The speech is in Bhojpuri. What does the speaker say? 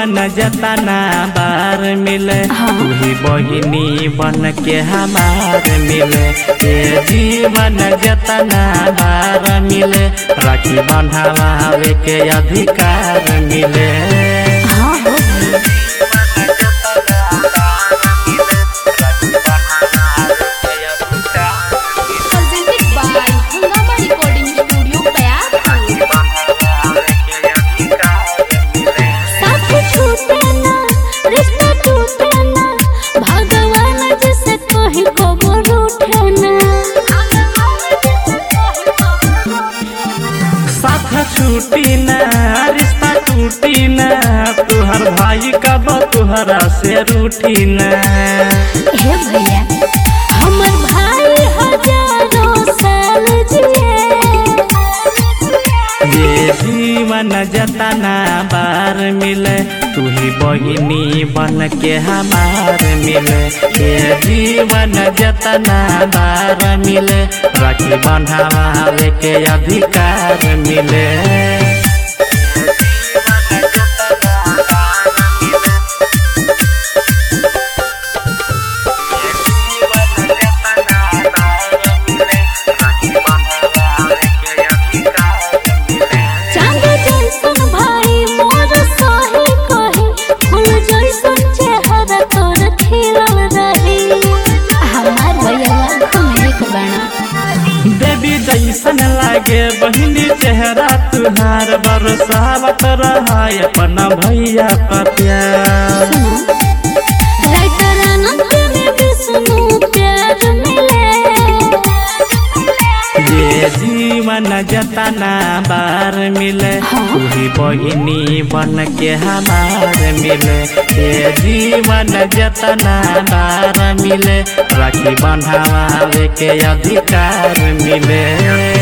जीवन जतना बार मिले तू ही बहिनी बन के हमार मिले ये जीवन जतना बार मिले राखी बंधावे के अधिकार मिले हाँ हो presented by Hungama Recording Studio, Payapur. साथ छूटे ना रिश्ता टूटे ना भगवान जैसे कहीं को रूठे ना साथ छूटी ना रिश्ता टूटी ना तुहर भाई कब तुहरा से रूठी ना हे भैया हमर भाई हजारों साल जिए ये जीवन जतना बार मिले तू ही बहिनी बन के हमार मिले ये जीवन जतना बार मिले राखी बंधावे के अधिकार मिले चांद जैसन भाई मोर सही कही फूल जैसन चेहरा तोर खिलल रही हमार भैया तुम एक बना देवी जैसन लागे बहिनी चेहरा तुहार बरसावत रहा अपना भैया का प्यार राइटर अनंत में विष्णु प्यार मिले ये जीवन जतना बार मिले तू ही बहिनी बन के हमार मिले ये जीवन जतना बार मिले राखी बंधावे के अधिकार मिले